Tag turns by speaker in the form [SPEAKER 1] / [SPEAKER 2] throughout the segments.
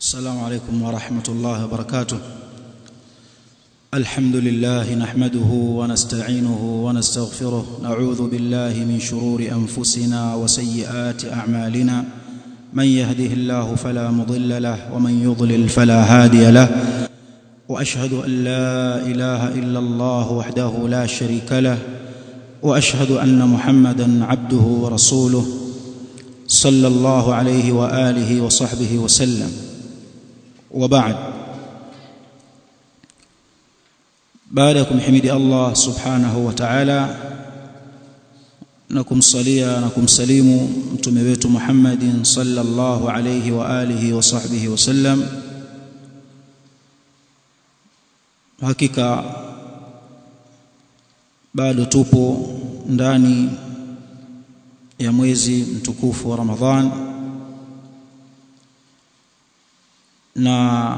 [SPEAKER 1] السلام عليكم ورحمة الله وبركاته الحمد لله نحمده ونستعينه ونستغفره نعوذ بالله من شرور أنفسنا وسيئات أعمالنا من يهده الله فلا مضل له ومن يضلل فلا هادي له واشهد ان لا اله الا الله وحده لا شريك له واشهد ان محمدا عبده ورسوله صلى الله عليه واله وصحبه وسلم وبعد بعدكم حمد الله سبحانه وتعالى na kumsalia na kumsalimu mtume wetu Muhammadin sallallahu alayhi wa alihi wa sahbihi wasallam hakika bado tupo ndani ya mwezi mtukufu wa Ramadhan na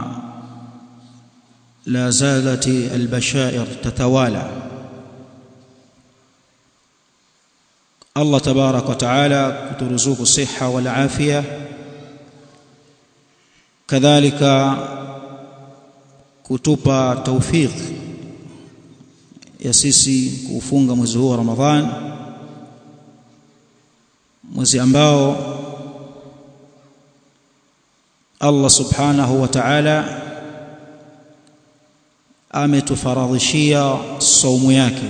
[SPEAKER 1] la zalati albashair tatawala Allah tabarak wa taala kuturuzuku siha wal afia kadhalika kutupa tawfik ya sisi kufunga mwezi huu wa Ramadhan mwezi ambao Allah subhanahu wa ta'ala ametufaradhishia saumu yake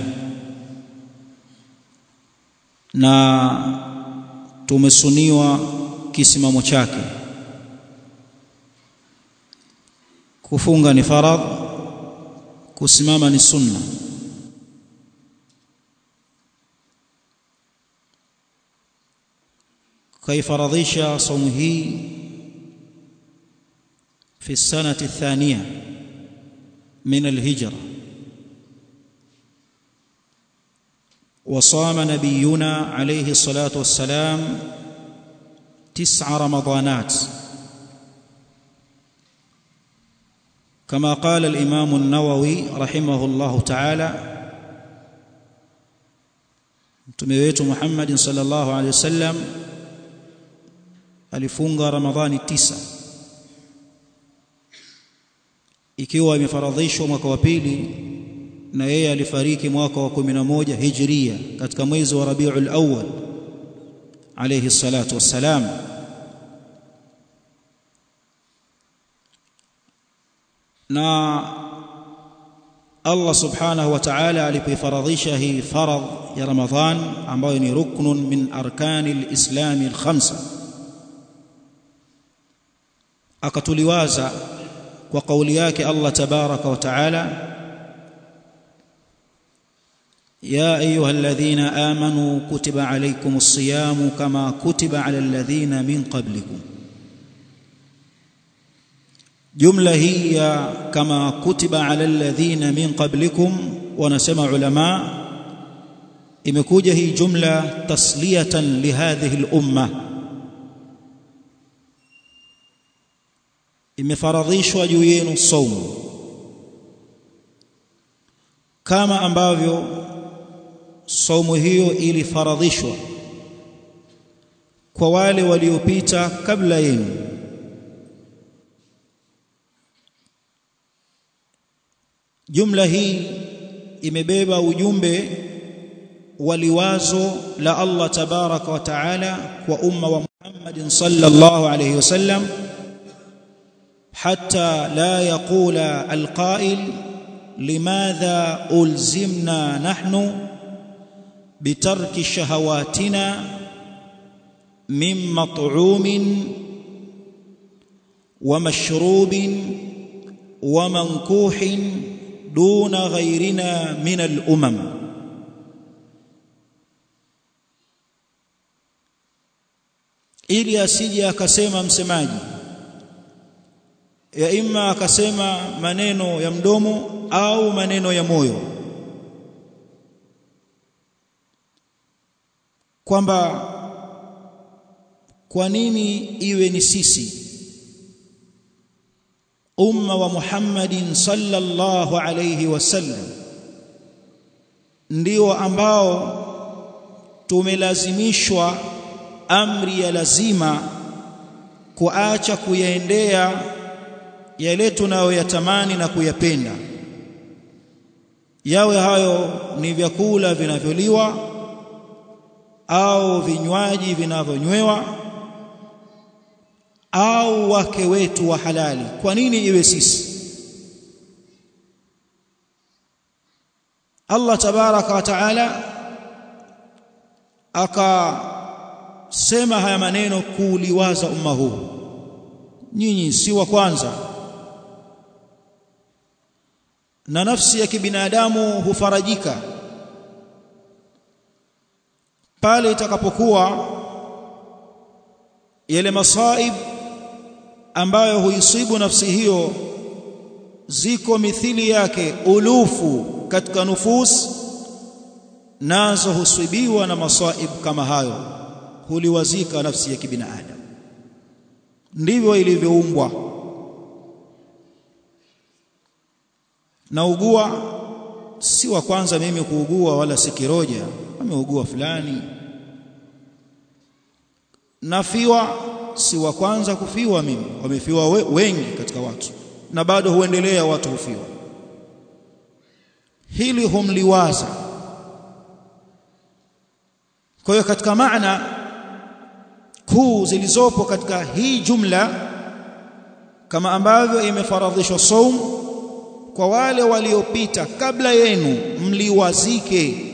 [SPEAKER 1] na tumesuniwa kisimamo chake kufunga ni faradh kusimama ni sunna kaifaradhisha saumu hii في السنة الثانية من الهجرة وصام نبينا عليه الصلاة والسلام تسع رمضانات كما قال الإمام النووي رحمه الله تعالى mtume wetu Muhammad sallallahu alaihi wasallam alifunga Ramadhani tisa ikiwa imefaradhishwa mwaka wa pili na yeye alifariki mwaka wa 11 hijria katika mwezi wa Rabiul Awwal alayhi salatu wassalam na Allah subhanahu wa ta'ala alipofaradhisha hii faradh ya Ramadhan ambayo ni ruknun min arkani al-islam al-khamsa akatuliwaza kwa kauli yake Allah tabaraka wa taala يا ايها الذين امنوا كتب عليكم الصيام كما كتب على الذين من قبلكم جمله هي كما كتب على الذين من قبلكم ونسمع علماء imekuja hii jumla tasliyatan lihadhihi al-umma imefaradhishwa juu yenu saumu kama ambavyo saumu hiyo ilifaradhishwa kwa wale waliopita kabla yenu jumla hii imebeba ujumbe waliwazo la Allah tabaraka wa taala kwa umma wa Muhammadin sallallahu alayhi wasallam حتى لا يقول القائل لماذا ألزمنا نحن بترك شهواتنا من مطعوم ومشروب ومنكوح دون غيرنا من الأمم ili asije akasema msemaji ya imma akasema maneno ya mdomo au maneno ya moyo kwamba kwa nini iwe ni sisi umma wa Muhammadin sallallahu alayhi wasallam ndio ambao tumelazimishwa amri ya lazima kuacha kuyaendea yale tunayoyatamani na kuyapenda yawe hayo ni vyakula vinavyoliwa au vinywaji vinavyonywewa au wake wetu wa halali kwa nini iwe sisi Allah tabaraka wa taala akasema haya maneno kuuliwaza umma huu nyinyi si wa kwanza na nafsi ya kibinadamu hufarajika pale itakapokuwa yale masaib ambayo huisibu nafsi hiyo ziko mithili yake ulufu katika nufus nazo husibiwa na masaib kama hayo huliwazika nafsi ya kibinadamu ndivyo ilivyoumbwa naugua si wa kwanza mimi kuugua wala si kiroja ameugua fulani nafiwa si wa kwanza kufiwa mimi wamefiwa we, wengi katika watu na bado huendelea watu hufiwa hili humliwaza kwa hiyo katika maana kuu zilizopo katika hii jumla kama ambavyo imefaradhishwa saum kwa wale waliopita kabla yenu mliwazike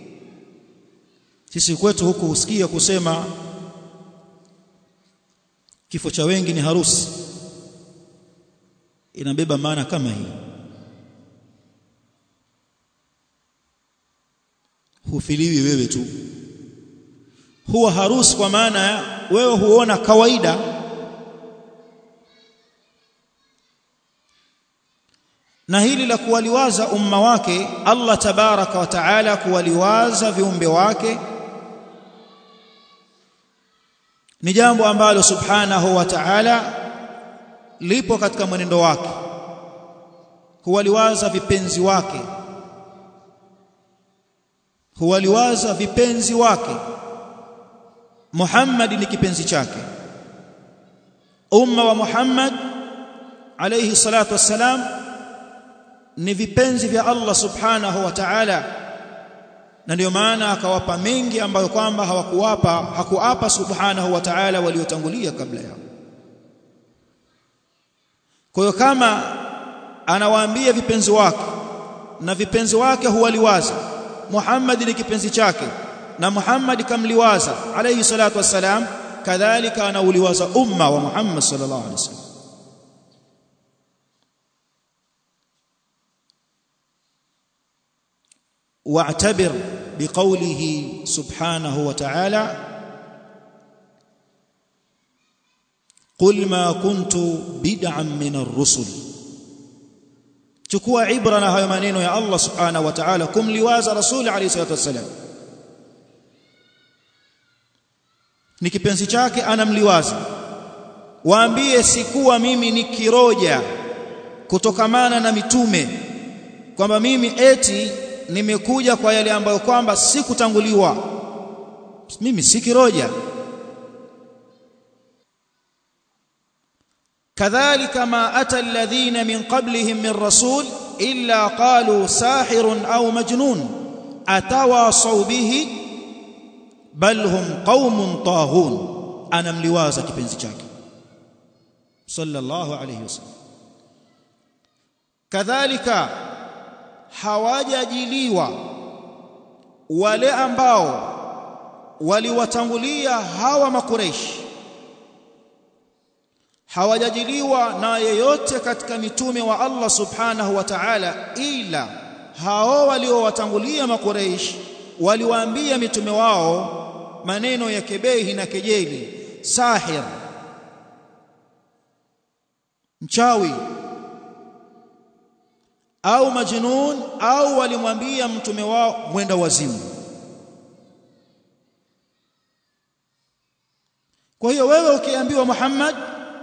[SPEAKER 1] sisi kwetu huku husikia kusema kifo cha wengi ni harusi inabeba maana kama hii hufiliwi wewe tu huwa harusi kwa maana wewe huona kawaida na hili la kuwaliwaza umma wake Allah tabaraka wa taala kuwaliwaza viumbe wake ni jambo ambalo subhanahu wa ta'ala lipo katika mwenendo wake huwaliwaza vipenzi wake huwaliwaza vipenzi wake Muhammad ni kipenzi chake umma wa Muhammad alayhi salatu wassalam ni vipenzi vya Allah subhanahu wa ta'ala na ndio maana akawapa mengi ambayo kwamba hawakuwapa hakuapa subhanahu wa ta'ala waliotangulia kabla yao kwa hiyo kama anawaambia vipenzi wake na vipenzi wake huwaliwaza Muhammad ni kipenzi chake na Muhammad kamliwaza alayhi salatu wassalam kadhalika anauliwaza umma wa Muhammad sallallahu alaihi wasallam واعتبر بقوله سبحانه وتعالى قل ما كنت بدعا من الرسل chukua ibra na hayo maneno ya Allah subhanahu wa ta'ala kumliwaza rasul alayhi salatu wasallam ni kipenzi chake anamliwaza waambie sikuwa mimi ni kiroja kutokamana na mitume kwamba mimi eti nimekuja kwa yale ambayo kwamba sikutanguliwa mimi si kiroja kadhalika ma ata alladhina min qablihim min rasul illa qalu sahirun au majnun atawasaw bihi bal hum qaumun taghun anamliwaza kipenzi chake sallallahu alayhi wasallam kadhalika hawajajiliwa wale ambao waliwatangulia hawa makureishi hawajajiliwa na yeyote katika mitume wa Allah subhanahu wa ta'ala ila hao waliowatangulia makureishi waliwaambia mitume wao maneno ya kebehi na kejeli sahir mchawi au majnun au walimwambia mtume wao mwenda wazimu kwa hiyo wewe ukiambiwa Muhammad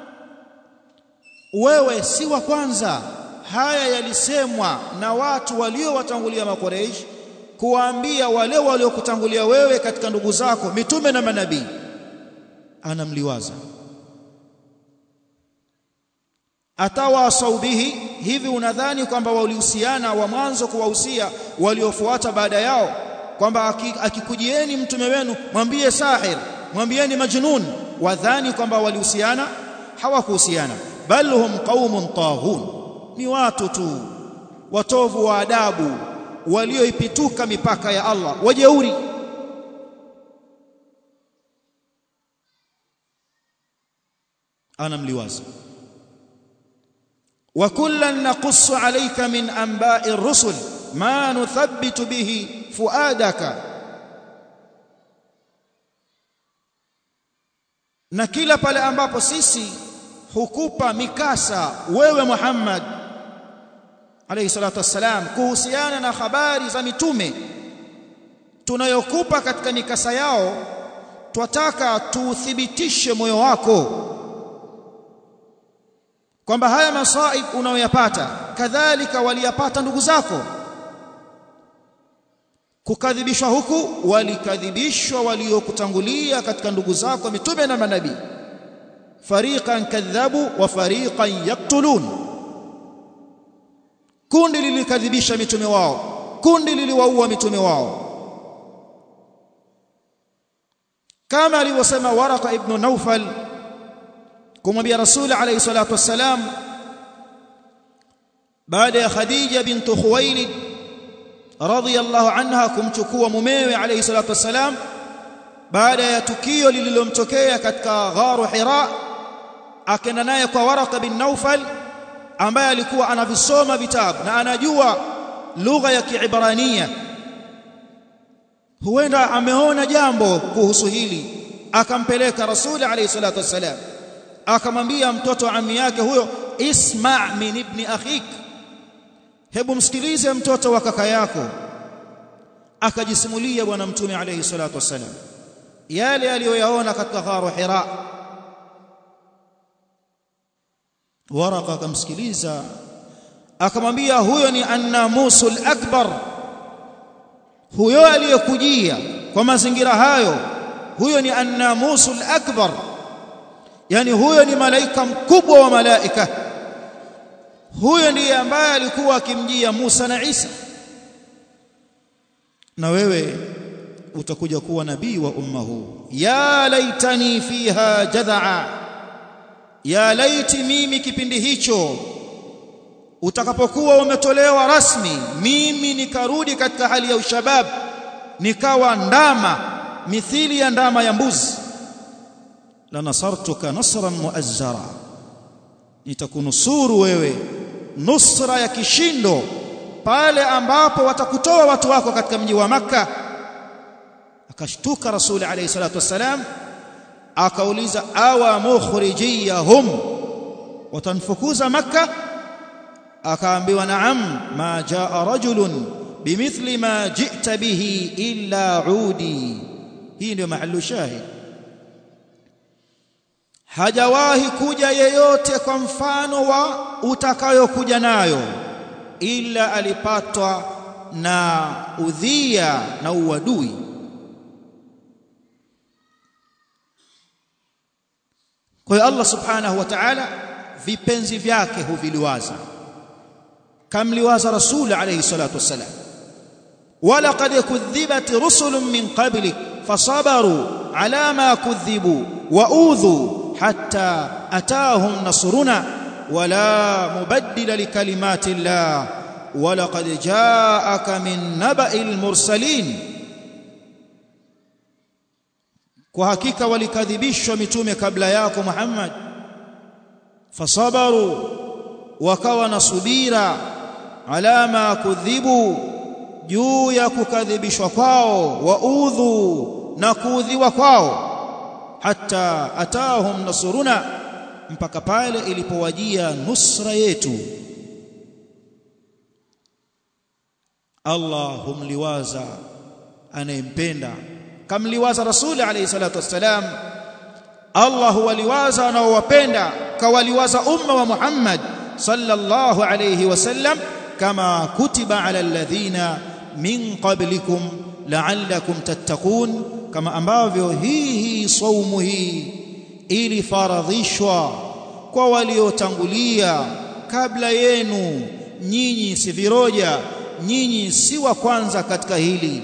[SPEAKER 1] wewe si wa kwanza haya yalisemwa na watu waliowatangulia makoreish kuwaambia wale waliokutangulia wewe katika ndugu zako mitume na manabii anamliwaza atawasau bihi hivi unadhani kwamba walihusiana wa mwanzo kuwahusia waliofuata baada yao kwamba akikujieni mtume wenu mwambie sahir mwambieni majnun wadhani kwamba walihusiana hawakuhusiana bal hum qaumun taghun ni watu tu watovu wa adabu walioipituka mipaka ya Allah wajeuri ana mliwaza wa kullan naqussu alayka min anba'i ar-rusul ma nuthabbitu bihi fuadaka na kila pale ambapo sisi hukupa mikasa wewe Muhammad alayhi salatu wassalam kuhusiana na habari za mitume tunayokupa katika mikasa yao twataka tuuthibitishe moyo wako kwamba haya masaib unayoyapata kadhalika waliyapata ndugu zako kukadhibishwa huku walikadhibishwa waliokutangulia katika ndugu zako mitume na manabii fariqan kadhabu wa fariqan yaktulun kundi lilikadhibisha mitume wao kundi liliwaua mitume wao kama alivyosema Waraka ibn Naufal kumwambia Rasul alayhi salatu wassalam baada ya Khadija bintu Khuwailid radhiyallahu anha kumchukua mumewe alayhi salatu wassalam baada ya tukio lililomtokea katika gharu Hira akaenda naye kwa Waraka bin Naufal ambaye alikuwa anavisoma vitabu na anajua lugha ya Kiibrania huenda ameona jambo kuhusu hili akampeleka Rasul alayhi salatu wassalam akamwambia mtoto wa ammi yake huyo isma' min ibni akhik hebu msikilize mtoto wa kaka yako akajisimulia bwana mtume alayhi salatu wassalam yale aliyoyaona katika gharu Hira Waraka akamsikiliza akamwambia huyo ni annamusul akbar huyo aliyekujia kwa mazingira hayo huyo ni annamusul akbar yani huyo ni malaika mkubwa wa malaika huyo ndiye ambaye alikuwa akimjia Musa na Isa na wewe utakuja kuwa nabii wa umma huu ya laitani fiha jadhaa ya laiti mimi kipindi hicho utakapokuwa umetolewa rasmi mimi nikarudi katika hali ya ushabab nikawa ndama mithili ya ndama ya mbuzi la nasartuka nasran muazzara nitakunusuru wewe nusra ya kishindo pale ambapo watakutoa watu wako katika mji wa maka akashtuka rasuli alayhi salatu wassalam akauliza awa mukhrijiyahum watanfukuza maka akaambiwa naam ma jaa rajulun bimithli ma ji'ta bihi illa udi hii ndio mahallu shahid hajawahi kuja yeyote kwa mfano wa utakayokuja nayo ila alipatwa na udhia na uadui kwa hiyo Allah subhanahu wa ta'ala vipenzi vyake huviliwaza kamliwaza rasul alayhi salatu wassalam ولقد كذبت رسل من قبلك فصبروا على ما كذبوا واوذوا حتى اتاهم نصرنا ولا مبدل لكلمات الله ولقد جاءك من نبأ المرسلين kwa hakika walikadhibishwa mitume kabla yako Muhammad fasabaru wakawa na subira ala ma kudhibu juu ya kukadhibishwa kwao waudhu na kuudhiwa kwao hata atahum nasuruna mpaka pale ilipowajia nusra yetu Allah humliwaza anayempenda kamliwaza rasuli alayhi salatu wassalam Allah huwaliwaza anaowapenda kawaliwaza umma wa Muhammad sallallahu alayhi wasallam kama kutiba ala alladhina min qablikum la'allakum tattaqun kama ambavyo hii hii saumu hii ilifaradhishwa kwa waliotangulia kabla yenu nyinyi si viroja nyinyi si wa kwanza katika hili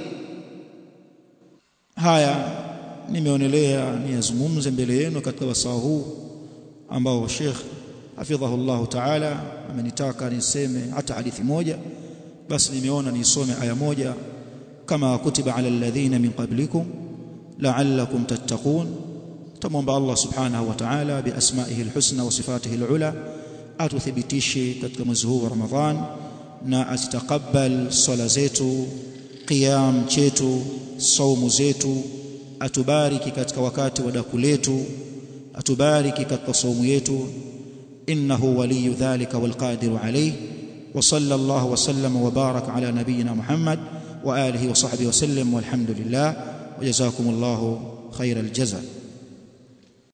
[SPEAKER 1] haya nimeonelea niyazungumze mbele yenu katika wasaa huu ambao Sheikh hafidhahullah ta'ala amenitaka niseme hata hadithi moja basi nimeona nisome aya moja kama kutiba ala alladhina min qablikum la'allakum tattaqun tamwomba Allah subhanahu wa ta'ala bi asma'ihi alhusna wa sifatihi alula atuthibitishe katika mwezi huu wa Ramadhan na asitakabal swala zetu qiyam chetu saumu zetu atubariki katika wakati wa daku letu atubariki katika saumu yetu innahu waliyu dhalika walqadiru alayh wa sallallahu wa sallama wa baraka ala nabiyyina Muhammad wa alihi wa sahbihi wa sallam walhamdulillah wa jazakumullahu khairal jazaa